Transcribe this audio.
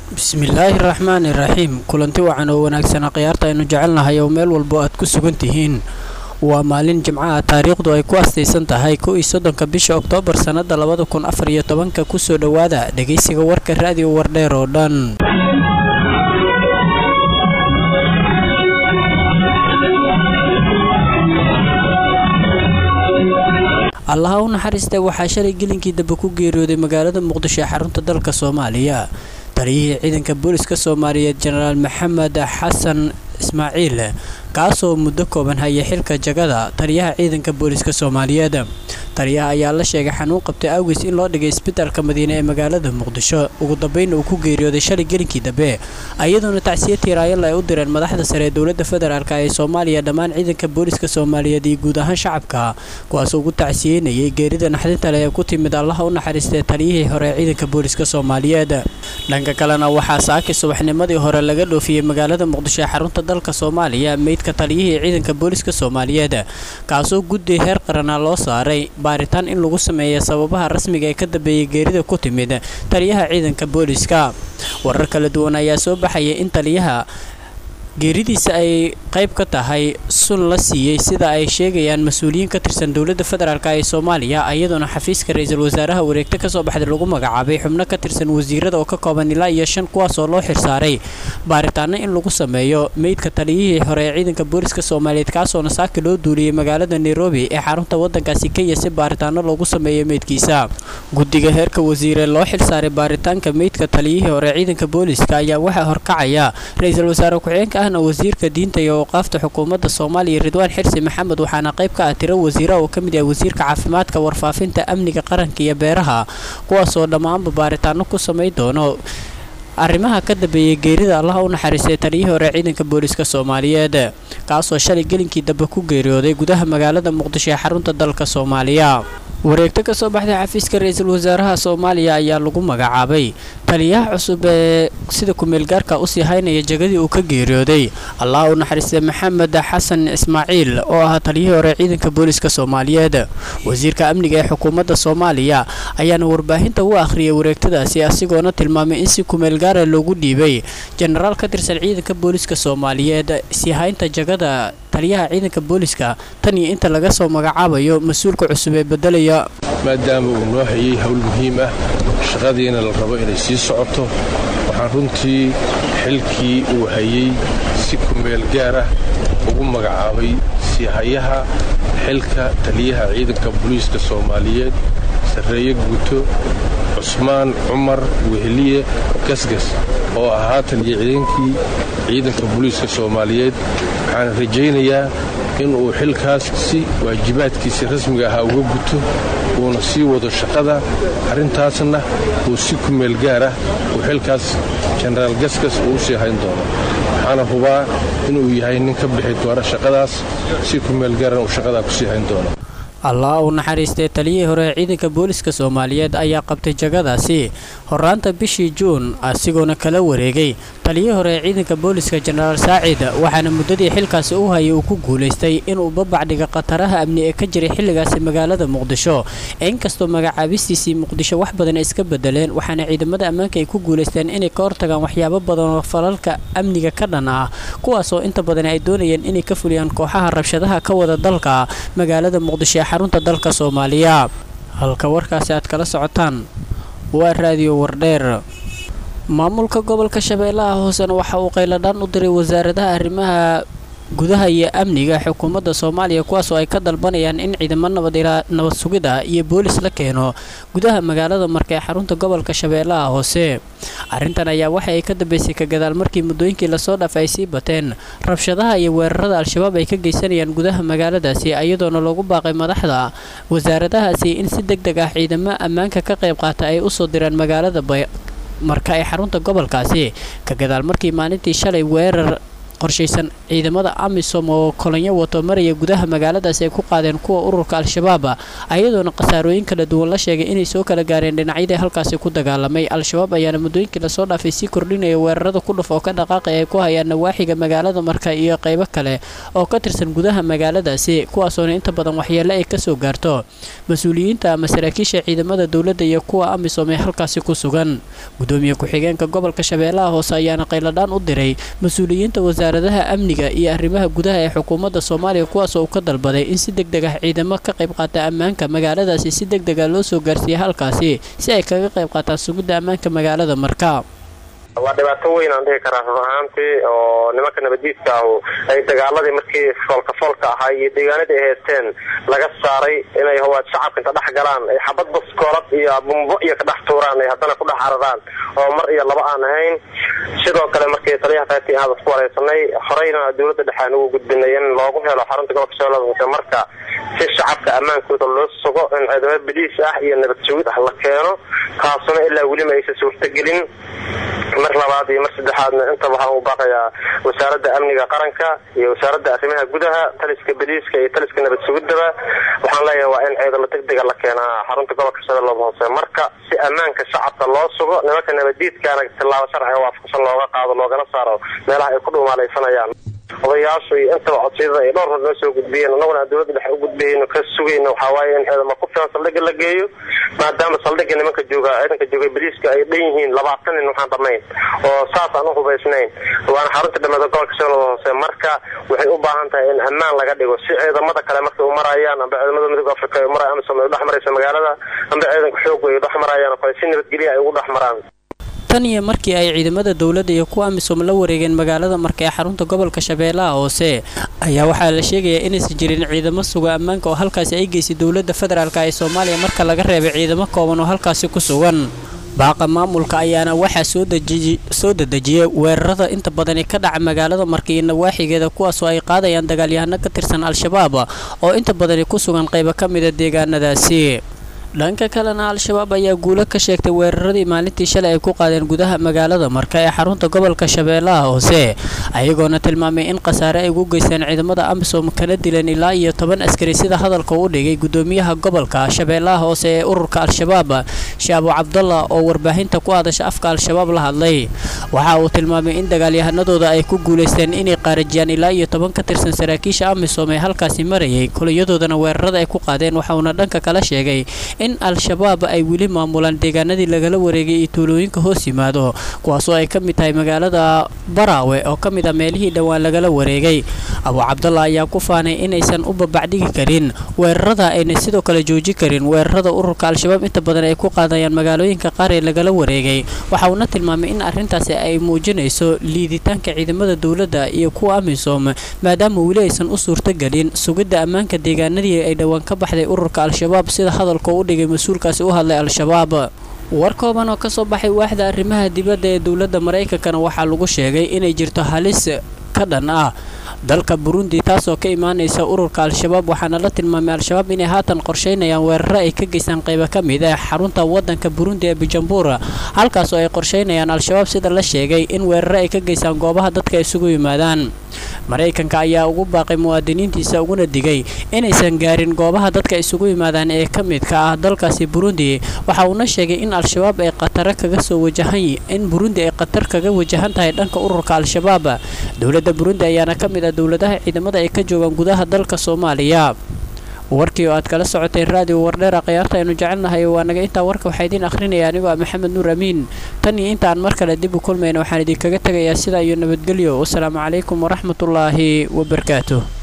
bismillaahi raxmaani raxiim kulanti wacan oo wanaagsana khiyaarta aynu jecelnahay oo meel walbo aad ku sugan tihiin waa maalin jimcaha taariikhdu ay ku astaysan tahay kow iyo soddonka bisha oktoobar sannada labada kun afar iyo tobanka kusoo dhowaada dhegaysiga warka raadiyo wardheer oo dhan allaha u naxariista waxaa shalay gelinkii dambe ku geeriyooday magaalada muqdisho ee xarunta dalka soomaaliya taliyihii ciidanka booliska soomaaliyeed jenaraal maxamed xasan ismaaciil kaasoo muddo kooban hayay xilka jagada taliyaha ciidanka booliska soomaaliyeed taliyaha ayaa la sheegay xanuun qabtay awgiis in loo dhigay isbitaalka madiine ee magaalada muqdisho ugu dambeyn uu ku geeriyooday shalay gelinkii dambe iyadoona tacsiya tiiraayal ay u direen madaxda sare ee dowladda federaalk ee soomaaliya dhammaan ciidanka booliska soomaaliyeed iyo guud ahaan shacabka kuwaasoo ugu tacsiyeynayay geerida naxdinta leh ee ku timid allaha u naxariistay taliyihii hore ee ciidanka booliska soomaaliyeed dhanka kalena waxaa saaki subaxnimadii hore laga dhoofiyey magaalada muqdisho ee xarunta dalka soomaaliya meydka taliyihii ciidanka booliska soomaaliyeed kaasoo guddi heer qarana loo saaray baaritaan in lagu sameeya sababaha rasmiga ee ka dambeeyay geerida ku timid taliyaha ciidanka booliska warar kala duwan ayaa soo baxaya in taliyaha geeridiisa ay qayb ka tahay sun la siiyey sida ay sheegayaan mas-uuliyiin ka tirsan dowladda federaalk ee soomaaliya iyadoona xafiiska ra-iisul wasaaraha wareegto kasoo baxday lagu magacaabay xubno ka tirsan wasiirada oo ka kooban ilaa iyo shan kuwaasoo loo xirsaaray baaritaano in lagu sameeyo meydka taliyihii hore ee ciidanka booliska soomaaliyeed kaasoona saaki loo duuliyey magaalada nairobi ee xarunta wadankaasi kenya si baaritaano loogu sameeyo meydkiisa guddiga heerka wasiire loo xilsaaray baaritaanka meydka taliyihii hore ciidanka booliska ayaa waxaa horkacaya ra-iisul wasaare ku-xigeenka ahna wasiirka diinta iyo awqaafta xukuumadda soomaaliya ridwaan xirsi maxamed waxaana qayb ka ah tiro wasiira oo ka mid yahay wasiirka caafimaadka warfaafinta amniga qaranka iyo beeraha kuwaasoo dhammaanba baaritaano ku samay doono arrimaha ka dambeeyay geerida allaha u naxariistay taliyihii hore ciidanka booliska soomaaliyeed kaasoo shalay gelinkii dambe ku geeriyooday gudaha magaalada muqdisho ee xarunta dalka soomaaliya wareegto ka soo baxday xafiiska ra-iisul wasaaraha soomaaliya ayaa lagu magacaabay taliyaha cusub ee sida ku-meelgaarka usii haynaya jagadii uu ka geeriyooday allah u naxariistay maxamed xasan ismaaciil oo ahaa taliyihii hore ciidanka booliska soomaaliyeed wasiirka amniga ee xukuumadda soomaaliya ayaana warbaahinta u akhriyay wareegtadaasi asigoona tilmaamay in si ku-meelgaara loogu dhiibay jenaraal ka tirsan ciidanka booliska soomaaliyeed sii haynta jagada taliyaha ciidanka booliska tan iyo inta laga soo magacaabayo mas-uulka cusub ee bedelaya maadaama uu noo hayay howl muhiim ah shaqadiina la rabo inay sii socoto waxaan runtii xilkii uu hayay si kumeel gaar ah ugu magacaabay siihayaha xilka taliyaha ciidanka booliiska soomaaliyeed sarreeye guuto cusmaan cumar weheliye gasgas oo ahaa taliya ciidankii ciidanka booliiska soomaaliyeed waxaan rajaynayaa inuu xilkaas si waajibaadkiisii rasmiga ahaa uga guto uuna sii wado shaqada arrintaasna uu si kumeel gaar ah uu xilkaas jenaraal gasgas uu u sii hayn doono waxaana hubaa inuu yahay nin ka bixi doona shaqadaas si kumeel gaarana uu shaqadaa ku sii hayn doono allah u naxariistay taliyihii hore ee ciidanka booliska soomaaliyeed ayaa qabtay jagadaasi horaanta bishii juun asigoona kala wareegay taliyihii hore ee ciidanka booliska jenaraal saacid waxaana muddadii xilkaasi u hayay uu ku guulaystay inuu babacdhiga khataraha amni ee ka jiray xilligaasi magaalada muqdisho inkastoo magacaabistiisii muqdisho wax badan ay iska bedeleen waxaana ciidamada ammaanka ay ku guulaysteen inay ka hortagaan waxyaabo badan oo falalka amniga ka dhan ah kuwaasoo inta badan ay doonayeen inay ka fuliyaan kooxaha rabshadaha ka wada dalka magaalada muqdisho xarunta dalka soomaaliya halka warkaasi aad kala socotaan waa raadiyo wardheer maamulka gobolka shabeellaha hoosena waxa uu qayladhaan u diray wasaaradaha arrimaha gudaha iyo amniga xukuumadda soomaaliya kuwaasoo ay ka dalbanayaan in ciidamo nabad sugid ah iyo boolis la keeno gudaha magaalada marka ee xarunta gobolka shabeellaha hoose arrintan ayaa waxa ay ka dambeysay ka gadaal markii muddooyinkii lasoo dhaaf ay sii bateen rabshadaha iyo weerarada al-shabaab ay ka geysanayaan gudaha magaaladaasi iyadoona loogu baaqay madaxda wasaaradahaasi in si deg deg ah ciidamo ammaanka ka qayb qaata ay usoo direen magaalada marka ee xarunta gobolkaasi ka gadaal markii maalintii shalay weerar qorshaysan ciidamada amisom oo kolonyo wato maraya gudaha magaaladaasi ay ku qaadeen kuwa ururka al-shabaab ayadoona khasaarooyin kala duwan la sheegay inay soo kala gaareen dhinacyadii halkaasi ku dagaalamay al-shabaab ayaana muddooyinkii lasoo dhaafay sii kordhinaya weerarada ku dhuf oo ka dhaqaaqay ay ku hayaan nawaaxiga magaalada marka iyo qaybo kale oo ka tirsan gudaha magaaladaasi kuwaasoona inta badan waxyeele ay kasoo gaarto mas-uuliyiinta ama saraakiisha ciidamada dowladda iyo kuwa amisom ee halkaasi ku sugan gudoomiye ku-xigeenka gobolka shabeellaha hoose ayaana qayladhaan u diray mas-uuliyiinta wasaaradaha amniga iyo arrimaha gudaha ee xukuumadda soomaaliya kuwaasoo uu ka dalbaday in si deg deg ah ciidamo ka qayb qaata ammaanka magaaladaasi si deg dega loo soo gaarsiiya halkaasi si ay kaga qayb qaataan sugidda ammaanka magaalada marka waa dhibaato weyn aan dhihi karaa run ahaantii oo nimanka nabadiidka ahu ay dagaaladii markii foolka foolka ahaa iyo deegaanadii ay haysteen laga saaray inay hawaad shacabka inta dhex galaan ay xabad baskoolad iyo bumbo iyo ka dhex tuuraan ay haddana ku dhex cararaan oo mar iyo laba aan ahayn sidoo kale markii taliyaha faati aad isku wareysanay horeyna dowladda dhexe aan ugu gudbinay in loogu helo xarunta gobolka shabeellada hoose marka si shacabka ammaankooda loo sugo in ciidamo badiis ah iyo nabad sugid ah la keeno taasuna ilaa weliba aysan suurtagelin mar labaad iyo mar saddexaadna intaba waxaan u baaqayaa wasaaradda amniga qaranka iyo wasaaradda arrimaha gudaha taliska badiiska iyo taliska nabad sugidaba waxaan leeyahay waa in ciidamo deg dega la keenaa xarunta gobolka shabeellada hoose marka si ammaanka shacabka loo sugo nimanka nabadiidkaana tillaabo sharciga waafaqsan looga qaado loogana saaro meelaha ay ku dhumaalaysanayaan odayaashu iyo intaba codsiyada ay dhowr hor noo soo gudbiyeen annaguna dowladda dhexe u gudbiyeyno ka sugayno waxaa waaye in ciidamo ku filan saldhigga la geeyo maadaama saldhigga nimanka jooga ciidanka jooga bariiska ay dhan yihiin labaatan nin waxaan dhammayn oo saas aan u hubaysnayn waana xarunta dhammeeda gobolka shabeellada hoose marka waxay u baahan tahay in ammaan laga dhigo si ciidamada kale markay u marayaan amba ciidamada midooda afrika ay maraya amisom ay u dhex maraysa magaalada amba ciidanka xoog ay u dhex marayaan oo kale si nabadgelya ay ugu dhex maraan tan iyo markii ay ciidamada dowladda iyo kuwa amisom la wareegeen magaalada marka ee xarunta gobolka shabeellaha hoose ayaa waxaa la sheegayaa inaysan jirin ciidamo suga ammaanka oo halkaasi ay geysay dowladda federaalk ee soomaaliya marka laga reebay ciidamo kooban oo halkaasi ku sugan baaqa maamulka ayaana waxaa soo dedejiyay weerarada inta badani ka dhaca magaalada marka iyo nawaaxigeeda kuwaasoo ay qaadayaan dagaalyahano ka tirsan al-shabaab oo inta badani ku sugan qaybo ka mida deegaanadaasi dhanka kalena al-shabaab ayaa guulo ka sheegtay weeraradii maalintii shalay ay ku qaadeen gudaha magaalada marka ee xarunta gobolka shabeellaha hoose ayagoona tilmaamay in khasaare ay ugu geysteen ciidamada amisom kana dileen ilaa iyo toban askari sida hadalka u dhigay gudoomiyaha gobolka shabeellaha hoose ee ururka al-shabaab shaabo cabdalla oo warbaahinta ku hadasha afka al-shabaab la hadlay waxa uu tilmaamay in dagaalyahanadooda ay ku guulaysteen inay qaarajiyaan ilaa iyo toban ka tirsan saraakiisha amisom ee halkaasi marayay koliyadoodana weerarada ay ku qaadeen waxauna dhanka kala sheegay in al-shabaab ay weli maamulaan deegaanadii lagala wareegay iyo tuulooyinka hoos yimaado kuwaasoo ay ka mid tahay magaalada baraawe oo ka mid ah meelihii dhowaan lagala wareegay abu cabdalla ayaa ku faanay inaysan u babacdhigi karin weerarada ayna sidoo kale jooji karin weerarada ururka al-shabaab inta badan ay ku qaadayaan magaalooyinka qaar ee lagala wareegay waxa uuna tilmaamay in arrintaasi ay muujinayso liiditaanka ciidamada dowladda iyo kuwa amisom maadaama weli aysan u suurtagelin sugidda ammaanka deegaanadii ay dhowaan ka baxday ururka al-shabaab sida hadalka u dhigay mas-uulkaasi u hadlay al-shabaab war kooban oo kasoo baxay waaxda arrimaha dibadda ee dowladda maraykankana waxaa lagu sheegay inay jirto halis ka dhan ah dalka burundi taasoo ka imaanaysa ururka al-shabaab waxaana la tilmaamay al-shabaab inay haatan qorsheynayaan weeraro ay ka geystaan qaybo ka mid ah xarunta wadanka burundi ee bujumbura halkaasoo ay qorsheynayaan al-shabaab sida la sheegay in weeraro ay ka geystaan goobaha dadka isugu yimaadaan maraykanka ayaa ugu baaqay muwaadiniintiisa uguna digay inaysan gaarin goobaha dadka isugu yimaadaan ee ka midka ah dalkaasi burundi waxa uuna sheegay in al-shabaab ay khataro kaga soo wajahan in burundi ay khatar kaga wajahan tahay dhanka ururka al-shabaab dowladda burundi ayaana ka mid ah dowladaha ciidamada ay ka joogaan gudaha dalka soomaaliya warkii oo aad kala socotay raadiyo wardheera khiyaarta aynu jecelnahay waa naga intaa warka waxaa idiin akhrinaya anigoo ah maxamed nuur amiin tan iyo intaan mar kale dib u kulmayna waxaan idinkaga tegayaa sidaa iyo nabadgelyo wasalaamu calaykum waraxmatullaahi wabarakaatuh